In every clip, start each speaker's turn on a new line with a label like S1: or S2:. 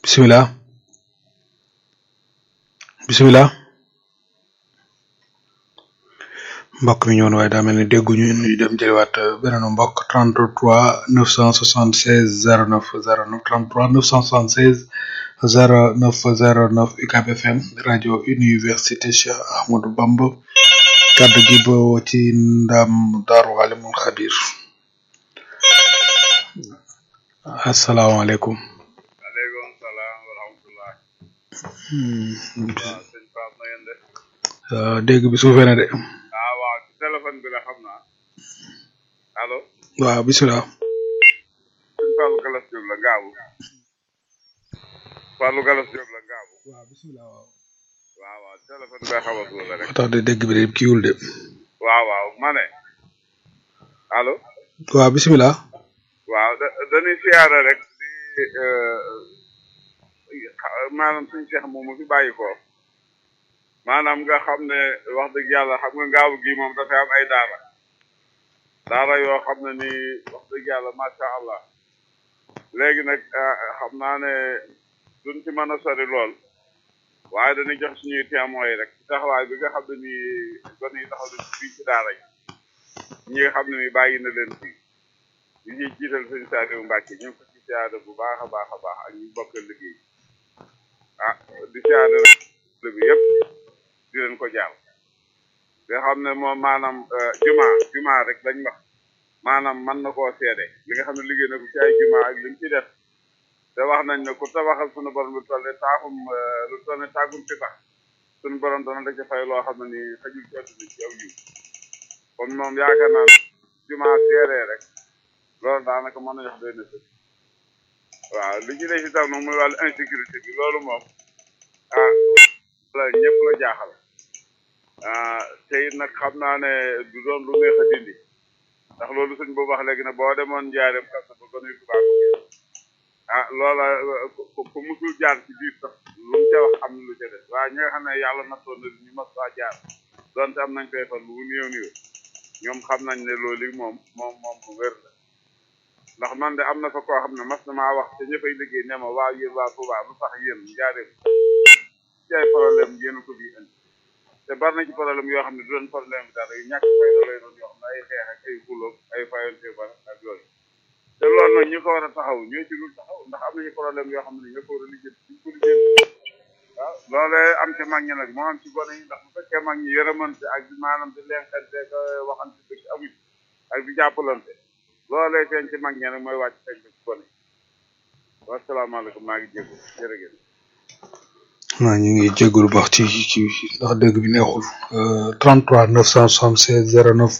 S1: bisimilah bisimilah mbokk mi ñëwoon waaye daa mel ni dégguñu ñu dem jëliwaat beneen mbokk 33 976 09 09 33 976 09 09 UCAB FM rajo université Cheikh Ahmadou Bamba kaddu gi bawoo ci ndam Daaru Alimul Xabir asalaamaaleykum.
S2: maaleykum salaam wa rahmatulah. waaw sëñ Pape na ngeen def.
S1: dégg bi suufee na de.
S2: ah waaw ci téléphone bi la xam naa. allo.
S1: waaw bisimilah.
S2: sëñ Fallou Galas Diop la Ngaabu. Fallou Galas Diop la Ngaabu.
S1: waaw bisimilah waaw.
S2: waaw waaw téléphone bi xaw a suuf la rek.
S1: moo tax de dégg bi de kiiwul de.
S2: waaw waaw ma ne. allo.
S1: waaw bisimilah.
S2: waaw da dañuy siyaare rek di maanaam suñu seex moom mu fi bàyyi ko maanaam nga xam ne wax dëgg yàlla xam nga ngaabu gi moom dafay am ay daara daara yoo xam ne ni wax dëgg yàlla macha allah léegi nag xam naa ne duñ ci mën a sori lool waaye dañuy jox suñuy témoins yi rek ci taxawaay bi nga xam ne nii gone yi taxaw nañ fii ci daara yi ñi nga xam ne ni bàyyi na leen fii ñu ñuy jiital sëñ Saliou Mbacke ñu ngi ko ci siyaare bu baax a baax a baax ak ñu bokkal liggéey ah di siyaare bi yëpp di leen ko jaar nga xam ne moom maanaam juma juma rek lañ wax maanaam mën na koo seede li nga xam ne liggéey na ko ci ay juma ak li mu ci def te wax nañ ne ku tabaxal sunu borom lu toll ne taaxum lu toll ne tàggum ci tax sunu borom dana la ci fay loo xam ne nii xajul ci àdduna ci aw yiw kon moom yaakaar naa juma seeree rek loolu daanaka mën na jox doy na sëkk waaw li ci des itam nag muy wàllu insécurité bi loolu moom ah la ñëpp la jaaxal ah te it nag xam naa ne du doon lu neex a dindi ndax loolu suñ boobu wax léegi ne boo demoon njaareem kasa ba gënuy tubaab ah loola ku musul jaar ci biir sax lu mu ca wax am na lu ca des waaye ñi nga xam ne yàlla nattoon na ñu mas faa jaar donte am nañ koy fan bu néew néew ñoom xam nañ ne loolu moom moom moom mu wér la ndax man de am na fa koo xam ne mas na maa wax te ña fay liggéey ne ma waa yéen waa Touba lu tax yéen njaareem ci ay problème yéen ko bi indi te bari na ci problème yoo xam ne du doon problème bi dara yu ñàkk fay da lay doon yoo xam ne ay xeex ak ay xulóog ay fayante ba ak yooyu te loolu nag ñu ko war a taxaw ñoo ci dul taxaw ndax am nañu problème yoo xam ne ñoo ko war a lijjanti duñ ko lijjanti waaw loolee am ci mag ñi nag moo am ci gone yi ndax bu fekkee mag ñi yërëmante ak di maanaam di lenkante ko waxante dëgg amuñ ak di jàppalante loolee feeñ ci mag ñi nag mooy wàcc feeñ ci gone yi wasalaamaaleykum maa ngi jéego jërëjëf
S1: waaw ñu ngi jégalu baax ci ci ndax dégg bi neexul 33 976 09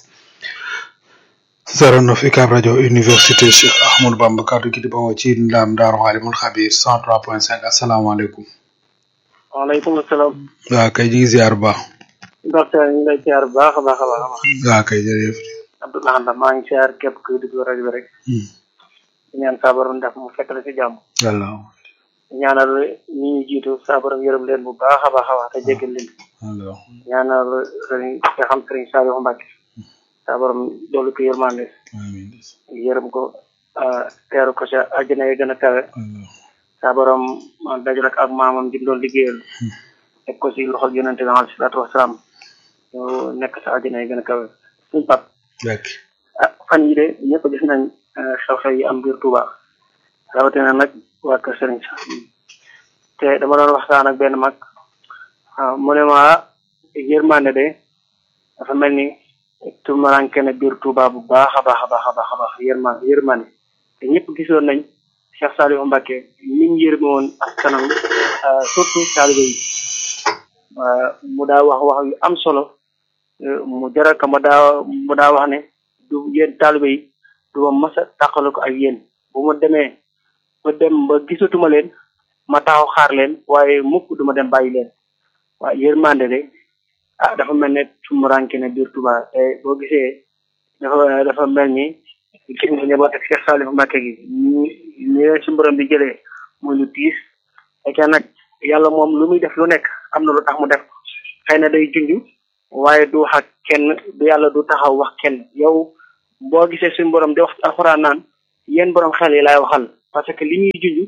S1: 09 UCAB rajo université Cheikh Ahmadou Bamba kaddu gi di bawoo ci ndam Daaru Alimul Xabir 103.5 asalaamaaleykum.
S3: waaleykum salaam.
S1: waaw kay ñu ngi ziar bu baax.
S3: docteur ñu ngi lay ziar bu baax a baax a baax a baax.
S1: waaw kay jërëjëf.
S3: Abdoulaye Anda maa ngi ziar képp kuy déglu rajo bi rek. di ñaan saabaram def mu fekk la si jàmm.
S1: yàlla.
S3: ñaanal ñi ñu jiitu saabaram yërëm leen bu baax a baax a baax te jéggal leen.
S1: yàlla.
S3: ñaanal sëriñ nga xam sëriñ Saliou Mbacke. saabaram doolu ko yërmande.
S1: amiin.
S3: yërëm ko teeru ko sa àjjana yi gën a kawe. saabaram dajal ak maamam ji doon liggéeyal. teg ko si loxol yonente bi alayhi salaatu wasalaam ñu nekk sa àjjana yi gën a kawe. suñu pap
S1: Bekk.
S3: ah fan yi de ñëpp gis nañ xew-xew yi am biir Touba rawatina nag waa kër Sëriñ Saliou te dama doon waxtaan ak benn mag mu ne ma yërmande de dafa mel ni tumaranke na biir Touba bu baax a baax a baax a baax a baax yërma yërmande te ñëpp gisoon nañ Cheikh Saliou Mbacke ni ñu yërme woon askanam surtout taalibe yi mu daa wax wax yu am solo mu jaral ka ma daa mu daa wax ne du yéen taalibe yi du ma mas a tàqale ko ak yéen bu ma demee ba dem ba gisatuma leen ma taxaw xaar leen waaye mukk duma dem bàyyi leen waaye yërmande de ah dafa mel ne sumuranke ne biir Touba te boo gisee dafa dafa mel ni gis nga njaboot ak Cheikh Salif Mbacke gi ñu ñu leen si borom bi jëlee muy lu tiis fekkee nag yàlla moom lu muy def lu nekk am na lu tax mu def xëy na day junj waaye du wax ak kenn du yàlla du taxaw wax kenn yow boo gisee suñu borom di wax ci alxuraan naan yéen borom xel yi laay waxal parce que li ñuy junj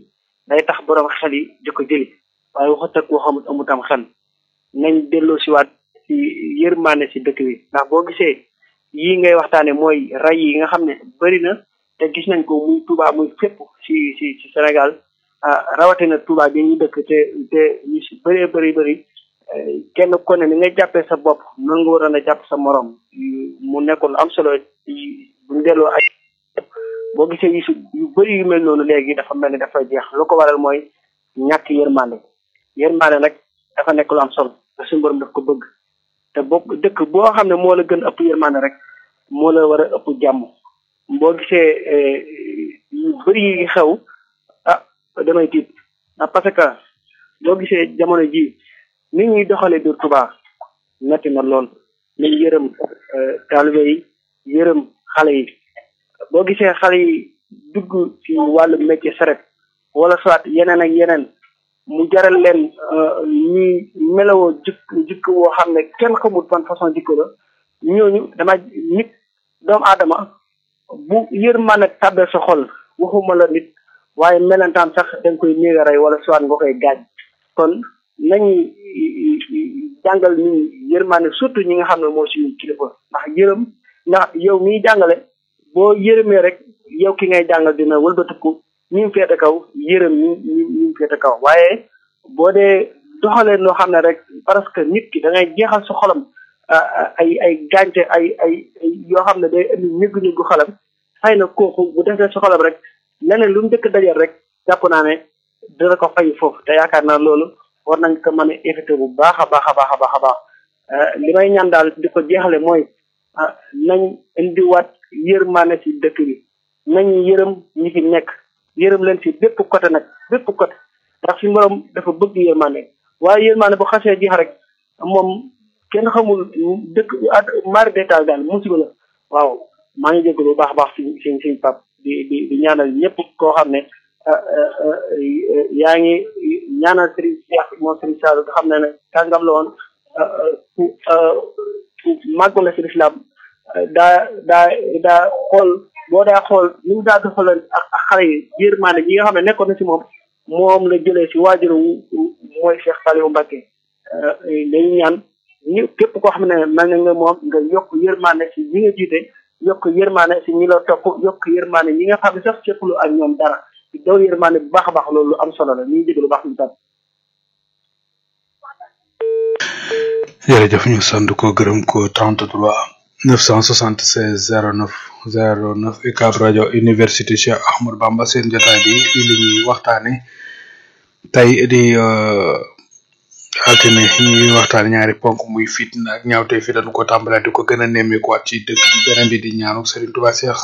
S3: day tax borom xel yi di ko jëli waaye waxut ak waxamut amutam xel nañ delloo si waat ci yërmande si dëkk bi ndax boo gisee yii ngay waxtaane mooy ray yi nga xam ne bëri na te gis nañ ko muy Touba muy fépp si si si Sénégal rawatina Touba bi ñu dëkk te te ñu si bëree bëri bëri kenn ko ne ni ngay jàppee sa bopp noonu nga waroon a jàpp sa morom mu nekkoon am solo buñ delloo ay boo gisee yu yu bëri yu mel noonu léegi dafa mel ni dafa jeex lu ko waral mooy ñàkk yërmande yërmande nag dafa nekk lu am solo te suñu borom daf ko bëgg te boo dëkk boo xam ne moo la gën ëpp yërmande rek moo la war a ëpp jàmm boo gisee yu bëri yi xew ah damay tiit ah parce que boo gisee jamono ji nit ñuy doxalee biir Touba metti na lool nañ yërëm taalibe yi yërëm xale yi boo gisee xale yi dugg ci wàllu métier saret wala soit yeneen ak yeneen mu jaral leen ñuy melawoo jikk jikk woo xam ne kenn xamul ban façon jikko la ñooñu dama nit doomu aadama bu yërmande tàbbee sa xol waxuma la nit waaye melentaan sax danga koy néega rey wala soit nga koy gaaj kon nañu jàngal nit yërmande surtout ñi nga xam ne moo suñu kilifa ndax yërëm ndax yow miy jàngale boo yërëmee rek yow ki ngay jàngal dina wëlbatiku ñi mu féete kaw yërëm ñi ñi ñi mu féete kaw waaye boo dee doxalee loo xam ne rek parce que nit ki da ngay jeexal sa xolam ay ay gàncax ay ay yoo xam ne day indi ñëggu-ñëggu xolam xëy na kooku bu defee sa xolam rek leneen lu mu dëkk dajal rek jàpp naa ne dina ko fay foofu te yaakaar naa loolu war nañ ko mën a éviter bu baax a baax a baax a baax a baax li may ñaan daal di ko jeexale mooy nañ indiwaat yërmaane si dëkk bi nañ yërëm ñi fi nekk yërëm leen si bépp côté nag bépp côté ndax si borom dafa bëgg yërmaane waaye yërmaane bu xasee jeex rek moom kenn xamul dëkk mari détail daal musiba la waaw maa ngi jégalu bu baax a baax si si si pap di di di ñaanal ñëpp koo xam ne yaa ngi ñaanal Serigne Cheikh moom Serigne Sall nga xam ne ne kàngam la woon ku ku màgg la si lislaam daa daa daa xool boo daa xool ni mu daa doxalee ak ak xale yi yërmande ñi nga xam ne nekkoon na si moom moom la jëlee si waajuru mooy Cheikh Saliou Mbacké dañu ñaan ñi képp koo xam ne mel na nga moom nga yokk yërmande si ñi nga jiite yokk yërmande si ñi la topp yokk yërmande ñi nga xam ne sax seqlu ak ñoom dara daw yërmande bu baax a baax loolu lu am solo la ñu ngi jégalu baax lu tam
S1: jërëjëf ñu sant ko gërëm ko 33 976 09 09 UCAB rajo université Cheikh Ahmadou Bamba seen jotaay bi li ñuy waxtaane tey di altine ñuy waxtaane ñaari ponk muy fitna ak ñaawte fi dañu ko tàmbalaat di ko gën a nemmeekuwaat ci dëkk bi beneen bi di ñaanu Serigne Touba Cheikh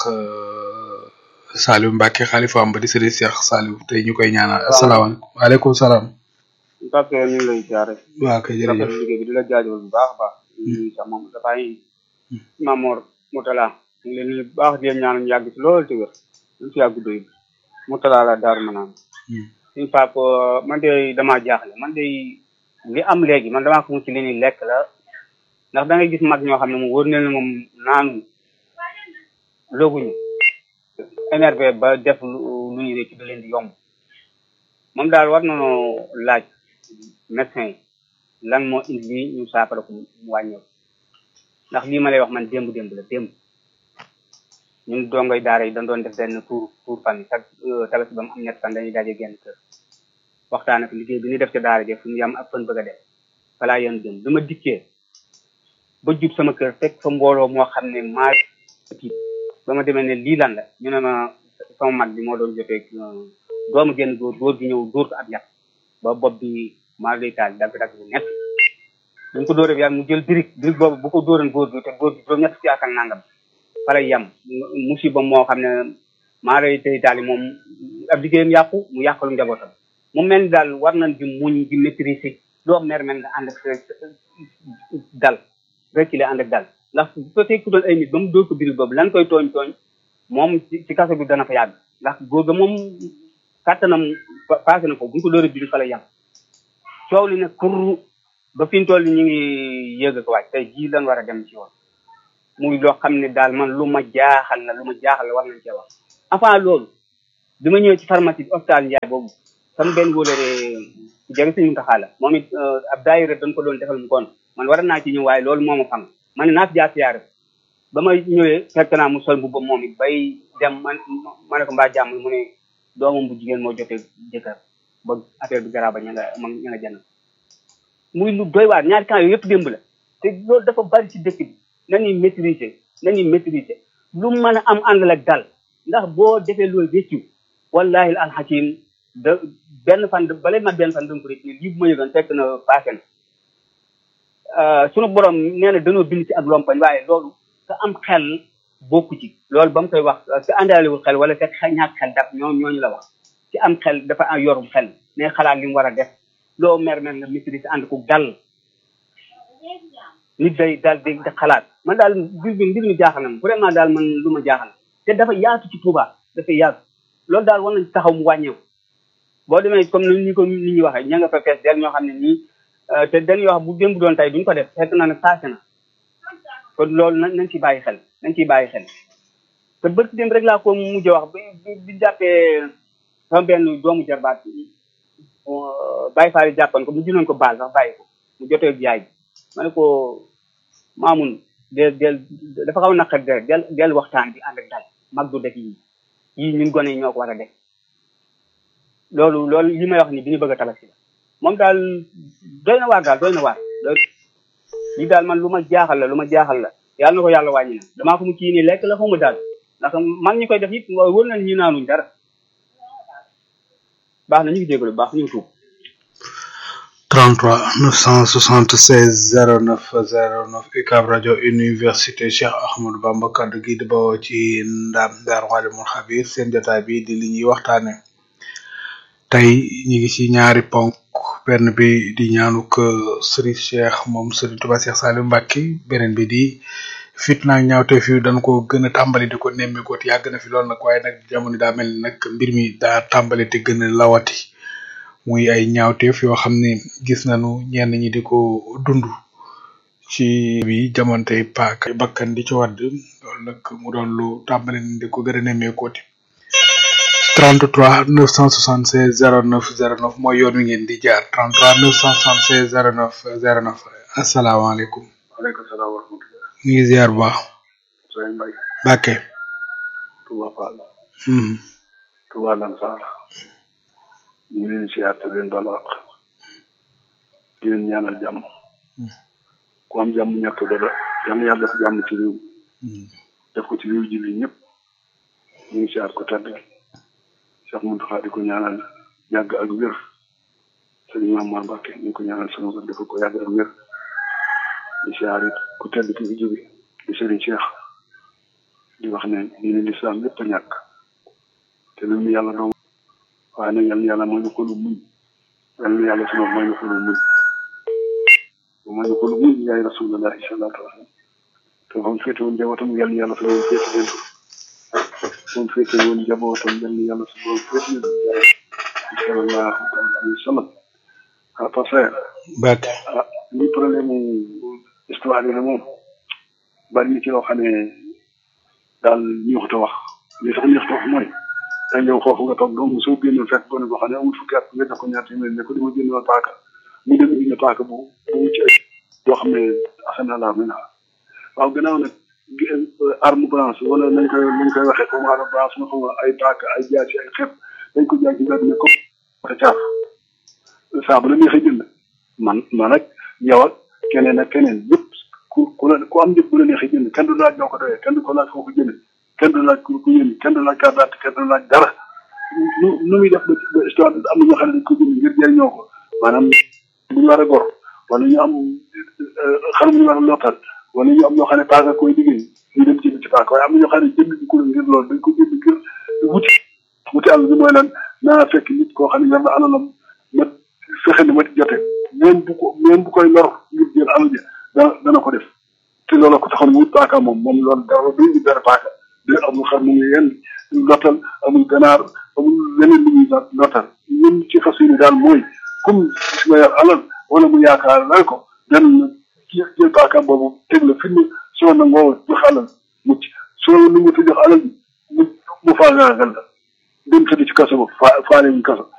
S1: Saliou Mbacke xalifa am ba di Serigne Cheikh Saliou tey ñu koy ñaanal asalaamaaleykum waaleykum salaam.
S4: Mbacke ñu ngi lay jaare
S1: waa kay jërëjëf
S4: liggéey bi di la jaajëfal bu baax a baax ñu sax moom dafay Mamor Moutala ñu ngi leen di baax di leen ñaan ñu yàgg ci loolu te wér ñu fi yàgg doy Moutala la daaru ma naan suñu pap man de damaa jaaxle man de li am léegi man damaa ko mu ci li ni lekk la ndax da ngay gis mag ñoo xam ne moom wóor na moom naanu looguñu énervé ba def lu ñu réccu da leen di yomb moom daal war nañoo laaj médecin yi lan moo indi lii ñu saafara ko mu wàññeeku ndax lii ma lay wax man démb démb la démb ñun dongoy daara yi dañ doon def benn tour tour fan chaque tabaski ba mu am ñett fan dañuy daje genn kër waxtaan ak liggéey bi ñu def ca daara ji fu mu yam ak fan bëgg a dem falaa yéen démb bi ma dikkee ba jub sama kër fekk fa mbooloo moo xam ne maa tiit ba ma demee ne lii lan la ñu ne ma sama mag bi moo doon jotee doomu génn góor góor gi ñëw dóor ko ab yàq ba bopp bi maa lay taal dagg dagg bu ñett buñ ko dóoree bi yàlla mu jël birig birig boobu bu ko dóoran góor gi te góor gi juróom ñett ci ak nangam fa lay yem musiba moo xam ne maa lay tey taal yi moom ab liggéeyam yàqu mu yàqalu njabootam mu mel ni daal war nañ di muñ di maîtriser doo mer mel nga ànd ak dal reculer ànd ak dal ndax bu fekkee ku doon ay nit ba mu dóor ko birig boobu lan koy tooñ tooñ moom ci kaso bi dana fa yàgg ndax góor ga moom kàttanam passé na ko bu ñu ko dóoree birig fa lay yem coow li nag kur ba fi ñu toll ñu ngi yëg ko wàcc tey jii lan war a dem ci yoon muy loo xam ne daal man lu ma jaaxal la lu ma jaaxal la war nañ cee wax avant loolu bi ma ñëwee ci pharmacie bi hôpital Ndiaye boobu sama benn wóolare jege suñu taxaa la moom it ab daayira dañ ko doon defal mu koon man war naa ci ñëw waaye loolu moo ma fang ma ne naa fi jaar siyaare ba ma ñëwee fekk naa mu sol mbubbam moom it bay dem man ma ne ko mbaa jàmm mu ne doomam bu jigéen moo jotee jëkkër ba affaire bi garaba ña nga ma ña nga jënd muy lu doy waar ñaari camp yooyu yëpp démb la te loolu dafa bari ci dëkk bi nañuy maîtriser nañuy maîtriser lu mën a am àndal ak dal ndax boo defee loolu réccu wallahi alxakim da benn fan balay mat benn fan danga ko rek ne lii bu ma yëgoon fekk na passé na sunu borom nee na dañoo bind ci ak lompañ waaye loolu ka am xel bokku ci loolu ba mu koy wax ka àndaalewul xel wala fekk ñàkk xel dab ñoo ñooñu la wax ci am xel dafa am yorum xel ne xalaat li mu war a def loo mer mer nga maîtrise ànd ko dal nit day daal di xalaat man daal mbir bi mbir mi jaaxal na ma vraiment daal man lu ma jaaxal te dafa yaatu ci Touba dafa yaatu loolu daal war nañ taxaw mu wàññeeku boo demee comme ni ñu ko nit ñi waxee ña nga fa fees del ñoo xam ne nii te dañuy wax bu démb doon tey duñ ko def fekk na nag passé na kon loolu nañ nañ ci bàyyi xel nañ ciy bàyyi xel te bërki démb rek laa ko mujj wax bi bi jàppee sama benn doomu jarbaat bàyyi faari jàppan ko mu junoon ko baal sax bàyyi ko mu jotee yaay bi ma ne ko maamun del del dafa xaw a naqar deret del del waxtaan bi ànd ak dal mag du def yii yii ñun gone yi ñoo ko war a def loolu loolu li may wax ni bi ñu bëgg a tabaski la moom daal doy na waar daal doy na waar lii daal man lu ma jaaxal la lu ma jaaxal la yàlla na ko yàlla wàññi na damaa ko mu kii nii lekk la xaw ma daal ndax mag ñi koy def it wër nañ ñu naanuñ dara baax na ñu ngi jégalu baax ñu ngi tuub
S1: 33 976 09 09 UCAB rajo université Cheikh Ahmadou Bamba kaddu gi di bawoo ci ndam Ndar Walimul Xabir seen jotaay bi di li ñuy waxtaane tey ñu ngi ci ñaari ponk benn bi di ñaanuk Serigne Cheikh moom Serigne Touba Cheikh Saliou Mbacké beneen bi di fitna ak ñaawte fi dañ ko gën a tàmbali di ko nemmeeku te yàgg na fi lool nag waaye nag jamono daa mel ni nag mbir mi daa tàmbali te gën a lawati muy ay ñaawteef yoo xam ne gis nañu ñenn ñi di ko dund ci bi jamonte paak bakkan di ci wadd loolu nag mu doon lu tàmbali di ko gën a nemmeekooti 33 976 09 09 mooy yoon wi ngeen di jaar 33 976 09 09 asalaamaaleykum.
S5: waaleykum salaam wa rahmatulah.
S1: ñu ngi ziar bu baax.
S5: Sëñ Mbaye.
S1: Bakke.
S5: Touba Fall. Touba Lansar. ñu ngi leen di siyaar te leen baal wax. di leen ñaanal jàmm. ku am jàmm ñàkk dara yàlla yàlla def jàmm ci réew. def ko ci réew ji bi ñëpp. ñu ngi siyaar ko tedd. Cheikh Mountakha di ko ñaanal yàgg ak wér. Sëriñ Maam Mbacke ñu ngi ko ñaanal sama wér dafa ko yàgg ak wér. di siyaar it ku tedd ki fi jóge di Sëriñ Cheikh. di wax ne diine lislaam lépp a ñàkk. te lu mu yàlla doom waaye nag yàlla yàlla mooy ñu ko lu muñ yàlla yàlla sunu mooy ñu ko lu muñ mooy ñu ko lu muñ yaay rasulullah sallallahu alayhi wa sallam te fa mu féete woon njabootam yàlla yàlla sunu woon féete leen fa mu féete woon njabootam yàlla yàlla sunu woon féete leen sallallahu alayhi wa sallam ah parce que
S1: Bakke.
S5: ah li problème mu histoire yi la moom bari na ci loo xam ne daal ñu wax wax li tax ñu wax wax mooy da ñëw foofu nga toog donc soo génnoon fekk gone boo xam ne amul fukki at nga jox ko ñaar téeméer ne ko dama jënd woon paaka mu dem indi paaka bu bu mu ci yoo xam ne asana la mi naa waaw gannaaw nag arme blanche wala nañ koy nañ koy waxee comme arme blanche nga xam ay paaka ay jaasi ay xepp dañ ko jaay ci mbedd ne ko te caaf saa bu la neexee jënd man man ak yow ak keneen ak keneen yëpp ku ku la ku am njëg bu la neexee jënd kenn du laaj ñoo ko doyee kenn du ko laaj foo ko jënd kenn du laaj ku ku yéen kenn du laaj carte d'identité kenn du laaj dara nu nu muy def ba ba histoire am na ñoo xam ne dañ ko jënd ngir jëriñoo ko maanaam bu ñu war a gor wala ñu am xar mu ñu war a lottal wala ñu am ñoo xam ne paaka koy liggéey ñu dem jënd ci paaka waaye am na ñoo xam ne jënd ko ngir loolu dañ ko jënd ngir wuti wuti àll bi mooy lan naa fekk nit koo xam ne yor na alalam ma fexe ni ma di jote même bu ko même bu koy lor ngir jël alal ji dana dana ko def te loolu ko taxoon mu wut paaka moom moom loolu dara du ñu benn paaka de amul xar mu ngi yenn lottal amul ganaar amul leneen lu muy lottal ñun ci fas yéene daal mooy comme gis nga yor alal wala mu yaakaar lay ko dem jël paakaam boobu teg la fi mu soo nangoo jox alal mucc soo nangu te jox alal bi mu mu faagaagal la dem tëdd ci kaso ba faa faale ñu kaso